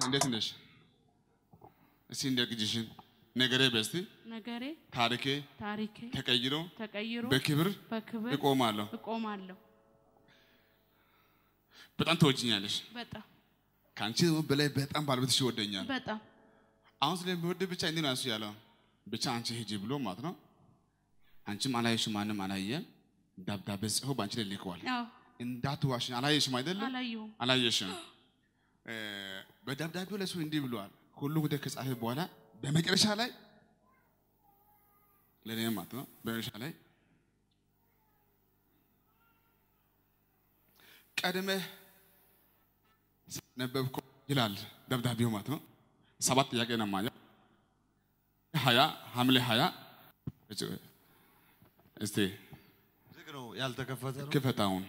እንዴት ነሽ? እስቲ እንደ ግጅሽን ነገሬ በስቲ ነገሬ ታሪኬ ታሪኬ ተቀይሮ ተቀይሮ በክብር በክብር እቆማለሁ። እቆማለሁ። በጣም ትወጂኛለሽ። በጣም ከአንቺ ደግሞ በላይ በጣም ባለቤትሽ ይወደኛል። በጣም አሁን ስለሚወድ ብቻ እንዲህ ነው እሱ ያለው። ብቻ አንቺ ሂጂ ብሎ ማለት ነው። አንቺም አላየሽም፣ ማንም አላየም። ደብዳቤ ጽፎ በአንቺ ላይ ልከዋል። አዎ እንዳትዋሽኝ አላየሽም አይደለም? አላየሁም። አላየሽም። እ፣ በደብዳቤው ላይ እሱ እንዲህ ብለዋል። ሁሉ ጉዳይ ከጻፈ በኋላ በመጨረሻ ላይ ለእኔ ማለት ነው። በመጨረሻ ላይ ቀድመህ ነበብኮ ይላል ደብዳቤው ማለት ነው። ሰባት ጥያቄ ነው ማለት ሀያ ሐምሌ ሀያ እስቲ ዝግ ነው ያልተከፈተ ነው። ክፈታውን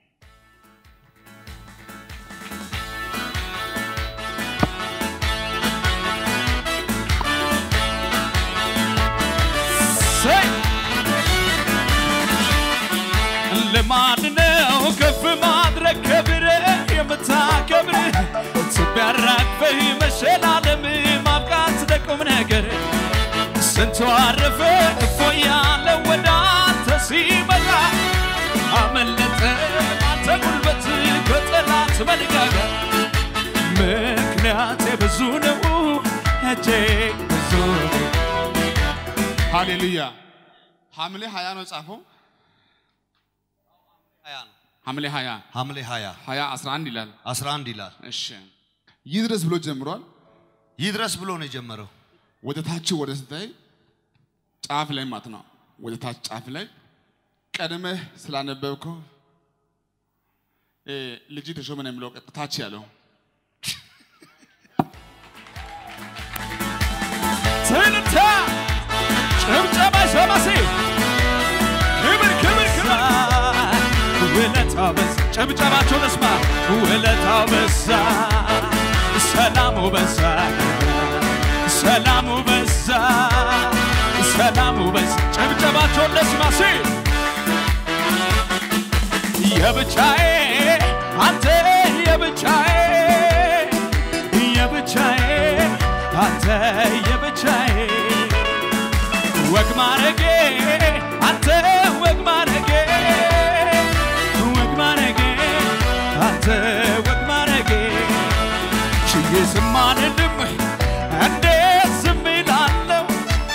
ልማድ ነው ከፍ ማድረግ ክብር የምታከብር ቢያራግፈህ መሸላለም ማብቃት ለቁም ነገር ስንቱ አረፈ እፎ ያለ ወደ አንተ ሲመጣ አመለጠ አንተ ጉልበት ከጠላት መንጋጋ ምክንያቴ ብዙ ነው እጅግ ብዙ ነው ሃሌሉያ ሐምሌ ሀያ ነው ጻፈው ሀያ ነው። ሐምሌ ሀያ ሐምሌ 20 ሀያ አስራ አንድ ይላል 11 ይላል። እሺ ይድረስ ብሎ ጀምሯል ይድረስ ብሎ ነው የጀመረው። ወደ ታች ወደ ስታይ ጫፍ ላይ ማለት ነው ወደ ታች ጫፍ ላይ ቀድመህ ስላነበብከው እ፣ ልጅ ተሾመ ነው የሚለው ቀጥ- ታች ያለው ትንታ ጭብጨባ ሸማሴ ክብር ክብር ክብር ውለታው በዛ ጭብጨባቸው ለስማ ውለታው በዛ ሰላሙ በዛ ሰላሙ በዛ ሰላሙ በዛ ጭብጨባቸው ለስማ ሲ የብቻዬ አንተ የብቻዬ የብቻዬ አንተ የብቻዬ ወግ ማረጌ አንተ ወግ ማረጌ ወግ ማረጌ አንተ ወግ ማረጌ ችዬ ዝም አልልም እንዴት ዝም እላለሁ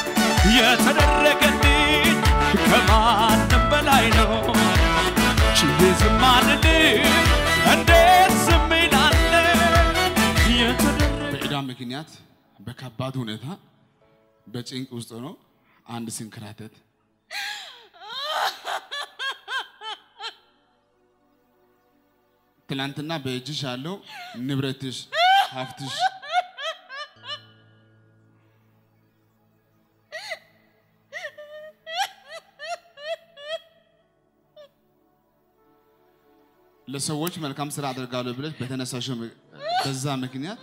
የተደረገልኝ ከማንም በላይ ነው ችዬ ዝም አልልም እንዴት ዝም እላለሁ የተደረገ በዕዳ ምክንያት በከባድ ሁኔታ በጭንቅ ውስጥ ሆኖ አንድ ሲንከራተት ትናንትና በእጅሽ ያለው ንብረትሽ ሀብትሽ ለሰዎች መልካም ስራ አደርጋለሁ ብለሽ በተነሳሽው ም- በዛ ምክንያት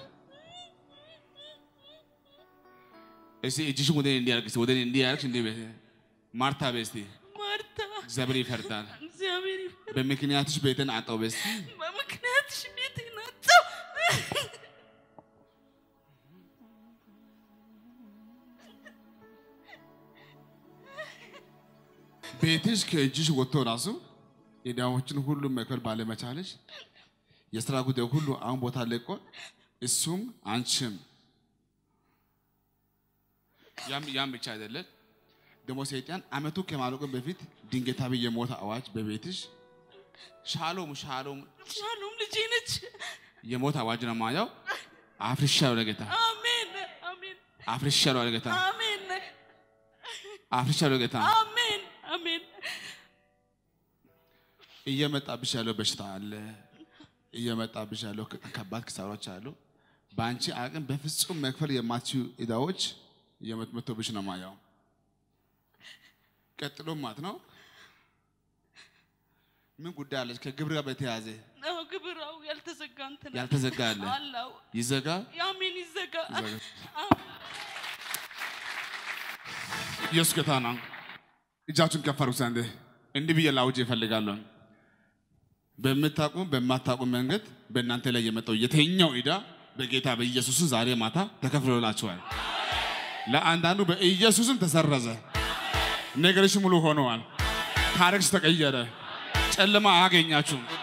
እስቲ እጅሽን ወደ እኔ እንዲያርግ እስቲ ወደ እኔ እንዲያርግሽ እንዲ ማርታ በይ እስቲ ማርታ እግዚአብሔር ይፈርዳል። እግዚአብሔር ይፍረድ። በምክንያትሽ ቤትን አጣው በይ እስቲ በምክንያትሽ ቤቴን አጣሁ። ቤትሽ ከእጅሽ ወጥቶ ራሱ የዳዎችን ሁሉ መክፈል ባለመቻለሽ የስራ ጉዳይ ሁሉ አሁን ቦታ ለቆ እሱም አንቺም ያም ያም ብቻ አይደለም ደግሞ ሰይጣን አመቱ ከማለቁ በፊት ድንገታዊ የሞት አዋጅ በቤትሽ ሻሎም ሻሎም ሻሎም ልጄ ነች። የሞት አዋጅ ነው ማየው አፍርሻለሁ ለጌታ አሜን አሜን አፍርሻለሁ ለጌታ አሜን አፍርሻለሁ ለጌታ አሜን አሜን እየመጣብሽ ያለው በሽታ አለ። እየመጣብሽ ያለው ከባድ ክሳሮች አሉ። በአንቺ አቅም በፍጹም መክፈል የማትችዩ ዕዳዎች እየመጡብሽ ነው ማየው። ቀጥሎ ማለት ነው ምን ጉዳይ አለች? ከግብር ጋር በተያያዘ አዎ ግብራው ያልተዘጋ እንትን ያልተዘጋ አለ። አላው ይዘጋ አሜን ይዘጋ ይዘጋ። አሜን። ኢየሱስ ጌታ ነው። እጃችሁን ከፍ አድርጉ። አንዴ እንዲህ ብዬ ላውጅ እፈልጋለሁ። በምታውቁ በማታውቁ መንገድ በእናንተ ላይ የመጣው የተኛው ዕዳ በጌታ በኢየሱስም ዛሬ ማታ ተከፍሎላችኋል። ለአንዳንዱ በኢየሱስም ተሰረዘ። ነገርሽ ሙሉ ሆነዋል። ታሪክሽ ተቀየረ። ጨለማ አያገኛችሁም።